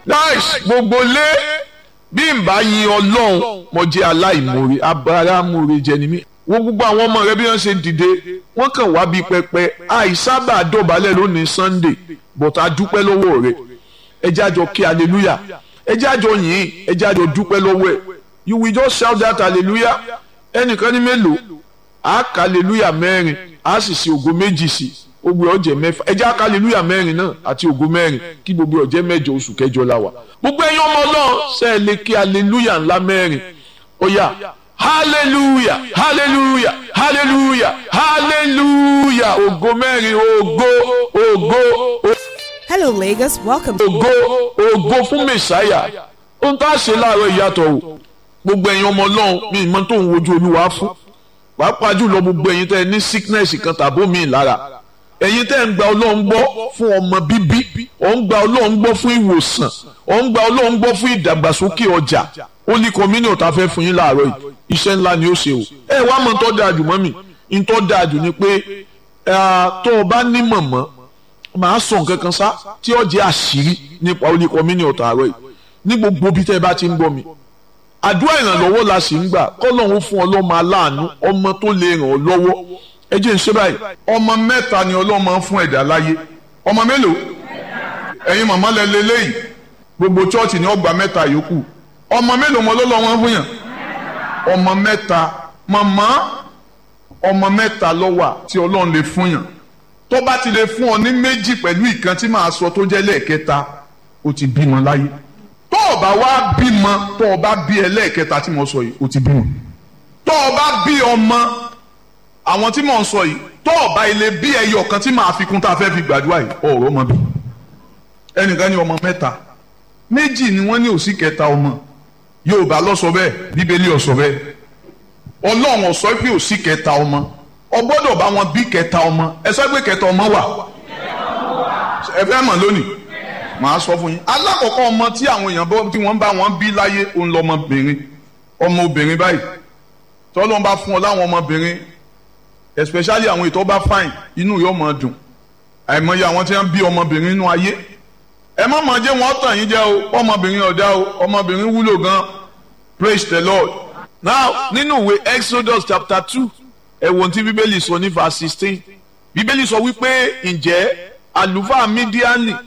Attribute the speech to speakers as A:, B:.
A: nice gbogbo lé bí n bá yin ọlọ́run mo jẹ́ aláìmoore abáramóore jẹ ni mí wọ́n gbogbo àwọn ọmọ rẹ bí wọ́n ṣe dìde wọ́n kàn wá bí pẹpẹ àìsábà dọ̀bálẹ̀ lónìí sunday but a dúpẹ́ lọ́wọ́ rẹ ẹ jẹ́ àjọ kí hallelujah ẹ jẹ́ àjọ yìn ẹ jẹ́ àjọ dúpẹ́ lọ́wọ́ ẹ you will just shout that hallelujah ẹnìkan ní mélòó a kà hallelujah mẹ́rin a sì ṣe ògo méjì sí gbogbo ọjẹ mẹ́fà ẹ jẹ́ àkà hallelujah mẹ́rin náà àti ògo mẹ́rin kí gbogbo ọjẹ mẹ́jọ oṣù kẹjọ la wà gbogbo ẹ̀yin ọmọ náà ṣe é lè kí hallelujah ńlá mẹ́rin ó yá hallelujah hallelujah hallelujah hallelujah ògo mẹ́rin ògo ògo
B: Hello, Lagos. Welcome to
A: ògo ògo fún mẹsàáyà ohun tá a ṣe láàárọ̀ ìyàtọ̀ o gbogbo ẹ̀yin ọmọ ọlọ́run mi ìmọ̀ tó ń wojú olúwa fún pàápàá jùlọ gbogbo ẹ̀yin tẹ́ ẹ ní sickness kan tàbó mi lára ẹ̀yin tẹ́ ẹ ń gba ọlọ́run gbọ́ fún ọmọ bíbí ọ̀ ń gba ọlọ́run gbọ́ fún ìwòsàn ọ̀ ń gba ọlọ́run gbọ́ fún ìdàgbàsókè ọjà ó ní kọ́mínì ọ̀tá fẹ́ fún yín láàárọ̀ yìí iṣẹ́ ńlá ni ó ṣe o ẹ wá mọ̀ tó dáa jù mọ́ mi ń tó dáa jù ni pé tó o bá ní mọ̀mọ́ màá sọ nǹkan kan sá tí ó jẹ́ àṣírí nípa ó ní kọ́mínì ọ̀tá àárọ̀ yìí ní gbogbo bí tẹ́ ẹ bá ti ń gbọ́ mi àdúrà ìrànlọ́wọ́ la sì ń gbà kọ́lọ́hún fún ọlọ́mọ aláàánú ọmọ tó lè ràn ọ́ lọ́wọ́ ẹ jẹ́ ń ṣe báyìí. ọmọ mẹ́ta ni ọlọ́mọ ń fún ẹ̀dá láyé ọmọ mélòó ẹ̀yin màmá lẹ lélẹ́yìí gbogbo chọ́ọ̀tì ni ọgbà mẹ́ta yòókù ọmọ mélòó mọ lọ́lọ́ wọn fún yàn ọmọ mẹ́ta màmá ọmọ mẹ́ta ló wà tí ọlọ́run lè fún yàn tó bá ti lè fún ọ ní méjì pẹ̀lú ìkan tí màá sọ tó jẹ́ lẹ́ẹ̀kẹta ó ti bímọ láyé tó o bá wá bímọ tó o bá bí ẹlẹ́ẹ̀kẹta tí mo sọ yìí o ti bímọ tó o bá bí ọmọ àwọn tí mo ń sọ yìí tó o bá ilé bí ẹyọ kan tí màá fi kún tá a fẹ́ fi gbàdúrà yìí ọ̀rọ̀ ọmọ bí ẹnìkan ní ọmọ mẹ́ta méjì ni wọ́n ní òsì kẹta ọmọ Yorùbá ló sọ bẹ́ẹ̀ Bíbélì ó sọ bẹ́ẹ̀ Ọlọ́run ó sọ pé òsì kẹta ọmọ o gbọ́dọ̀ bá wọn bí kẹta ọmọ ẹ sọ pé kẹta ọmọ wà ẹ fẹ́ mọ̀ lónìí màá sọ fún yín alákọ̀ọ́kọ́ ọmọ tí àwọn èèyàn bọ́ tí wọ́n bá wọn bí láyé òun lọ́mọbìnrin ọmọbìnrin báyìí tọ́lọ́n bá fún ọ láwọn ọmọbìnrin especially àwọn ètò bá fine inú yóò máa dùn àìmọye àwọn tí wọ́n bí ọmọbìnrin nínú ayé ẹ má máa jẹ́ wọ́n tàn yín jẹ́ o ọmọbìnrin ọ̀dá o ọmọbìnrin wúlò gan praise the lord now nínú ìwé exodus chapter two ẹ̀wọ̀n tí bíbélì sọ ní verse sixteen bíbélì sọ wípé ǹjẹ́ àlùfáà mídíánì